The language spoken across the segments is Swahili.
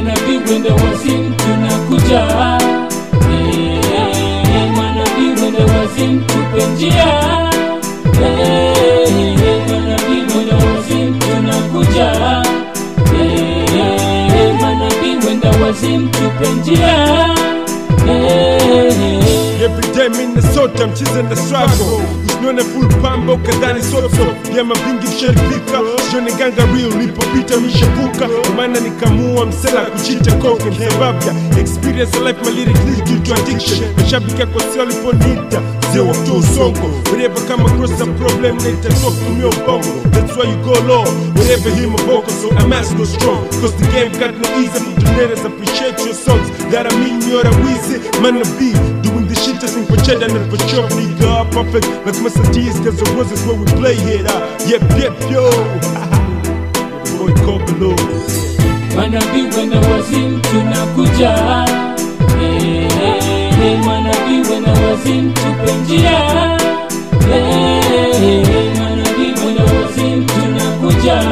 manabii wenda wazimu tunakuja Eh, manabii wenda wazimu tupe njia Eh, manabii wenda wazimu tunakuja Eh, manabii wenda wazimu tupe njia Eh, Every day Minnesota mchize na struggle Usione full pamba ukadhani soso Vyama vingi visharibika Sione ganga real nilipopita mishavuka Maana nikamua msela kuchita koke Msababu ya experience of life my lyric lead you to addiction Mashabiki yako sio waliponita Zio wa tu usongo Whenever come across a problem Naita talk to me on bongo That's why you go low Whenever hear my vocal So I must go strong Cause the game got no easy Donators appreciate your songs That I mean you're a wheezy Man of B Doing the shit just for cheddar and for chop nigga Perfect like Mercedes Cause the roses where we play it uh. Yep yep yo Boy Kobelo manabii wenda wazimu tunakuja Eh, manabii wenda wazimu tupe njia Eh, manabii wenda wazimu tunakuja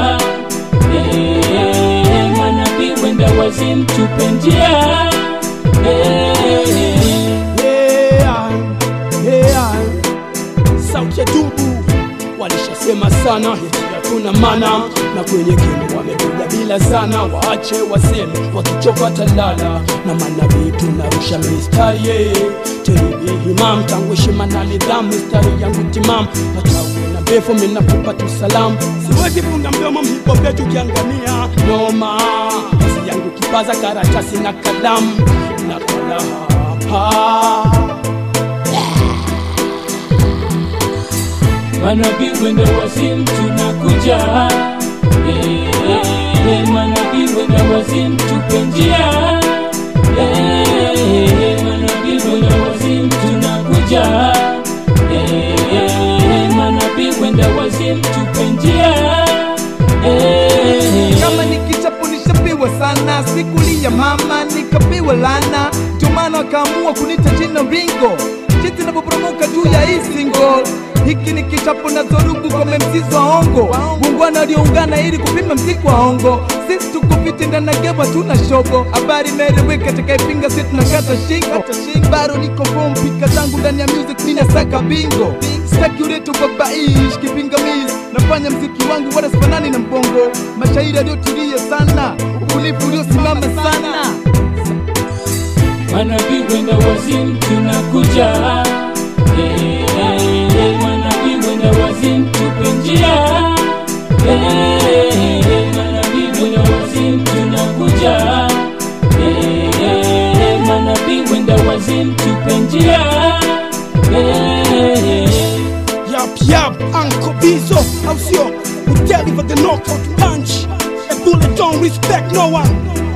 Eh, manabii wenda wazimu tupe njia Eh, Yeah, yeah. sauti ya dubu walishasema sana eti hatuna mana na kwenye kinu wamekuja bila sana waache waseme wakichoka talala na manabii tunarusha mistari yeah. teribi himam tangu heshima na nidhamu mistari yangu timam hata uwe na befu minakupa tu salamu siwezi funga mdomo mhipo vyetu kiangamia noma kazi yangu kipaza karatasi na kalamu na kalaha manabii wenda wazimu tunakuja Eh, manabii wenda wazimu tupe njia Eh, manabii wenda wazimu tunakuja Eh, manabii wenda wazimu tupe njia Eh, kama nikichapo nishapiwa sana sikulia mama nikapiwa lana ndomana wakaamua kunita jina ringo jinsi inavyoporomoka juu ya hii single hiki ni kichapo na zorugu kwa memsizi wa ongo bungwana walioungana ili kupima mziki wa ongo sisi tuko fiti ndani ya gema tuna shogo habari imeeleweka atakayepinga si tunakata shingo bado niko form pika zangu ndani ya music ninasaka bingo sitaki uleto babaish kipingamizi nafanya mziki wangu wala sifanani na mbongo mashairi yaliyotulia sana ubunifu uliosimama sana manabii wenda wazimu tunakuja Eh, manabii wenda wazimu tupe njia Eh, manabii wenda wazimu tunakuja Eh, manabii wenda wazimu tupe njia Eh, Yap yap, Uncle Bizo, how sio? We deliver the knockout punch. A bullet don't respect no one.